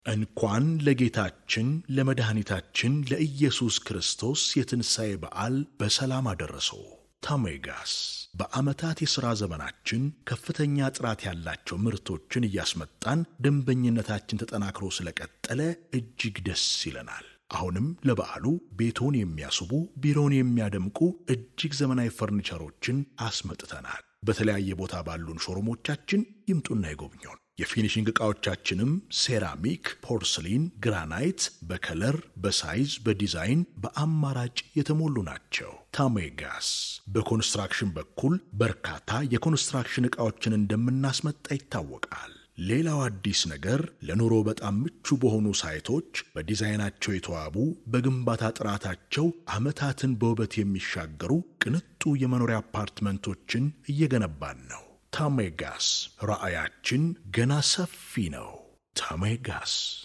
እንኳን ለጌታችን ለመድኃኒታችን ለኢየሱስ ክርስቶስ የትንሣኤ በዓል በሰላም አደረሰው። ታሜጋስ በዓመታት የሥራ ዘመናችን ከፍተኛ ጥራት ያላቸው ምርቶችን እያስመጣን ደንበኝነታችን ተጠናክሮ ስለቀጠለ እጅግ ደስ ይለናል። አሁንም ለበዓሉ ቤቶን የሚያስቡ ቢሮውን የሚያደምቁ እጅግ ዘመናዊ ፈርኒቸሮችን አስመጥተናል። በተለያየ ቦታ ባሉን ሾሩሞቻችን ይምጡና ይጎብኙን። የፊኒሽንግ ዕቃዎቻችንም ሴራሚክ፣ ፖርስሊን፣ ግራናይት በከለር፣ በሳይዝ፣ በዲዛይን በአማራጭ የተሞሉ ናቸው። ታሜጋስ በኮንስትራክሽን በኩል በርካታ የኮንስትራክሽን ዕቃዎችን እንደምናስመጣ ይታወቃል። ሌላው አዲስ ነገር ለኑሮ በጣም ምቹ በሆኑ ሳይቶች በዲዛይናቸው የተዋቡ በግንባታ ጥራታቸው ዓመታትን በውበት የሚሻገሩ ቅንጡ የመኖሪያ አፓርትመንቶችን እየገነባን ነው። ታሜጋስ ራዕያችን ገና ሰፊ ነው። ታሜጋስ